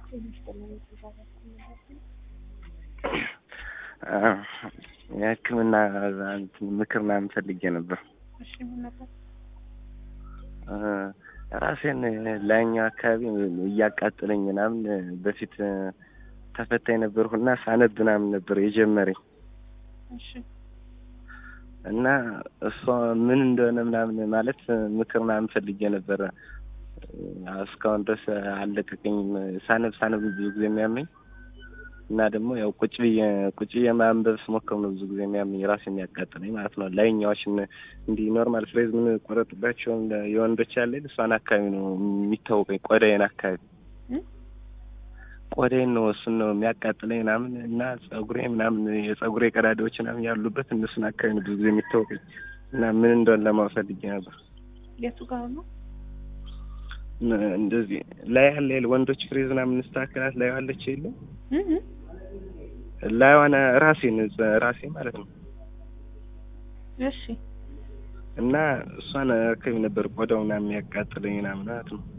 የሕክምና እንትን ምክር ምናምን ፈልጌ ነበር። እሺ ምን ነበር? ራሴን ላይኛው አካባቢ እያቃጠለኝ ምናምን በፊት ተፈታኝ ነበርኩና ሳነብ ምናምን ነበር የጀመረኝ እሺ እና እሷ ምን እንደሆነ ምናምን ማለት ምክር ምናምን ፈልጌ ነበረ። እስካሁን ድረስ አልለቀቀኝም። ሳነብ ሳነብ ብዙ ጊዜ የሚያመኝ እና ደግሞ ያው ቁጭ ብዬ ቁጭ ብዬ ማንበብ ስሞክር ነው ብዙ ጊዜ የሚያመኝ ራሴ የሚያቃጥለኝ ማለት ነው። ላይኛዎችን እንዲህ ኖርማል ፍሬዝ ምን ቆረጥባቸው የወንዶች ያለ እሷን አካባቢ ነው የሚታወቀኝ፣ ቆዳዬን አካባቢ ቆዳዬን ነው እሱን ነው የሚያቃጥለኝ ምናምን እና ጸጉሬ ምናምን የጸጉሬ ቀዳዳዎች ምናምን ያሉበት እነሱን አካባቢ ነው ብዙ ጊዜ የሚታወቀኝ እና ምን እንደሆነ ለማወቅ ፈልጌ ነበር። የቱ ጋር ነው? እንደዚህ ላይ ያለ የለ ወንዶች ፍሬዝ ምናምን ስተካከላት ላይ ያለች የለ ላይ ሆነ ራሴን ራሴ ማለት ነው እሺ እና እሷን አካባቢ ነበር ቆዳው ምናምን የሚያቃጥለኝ ምናምን ማለት ነው።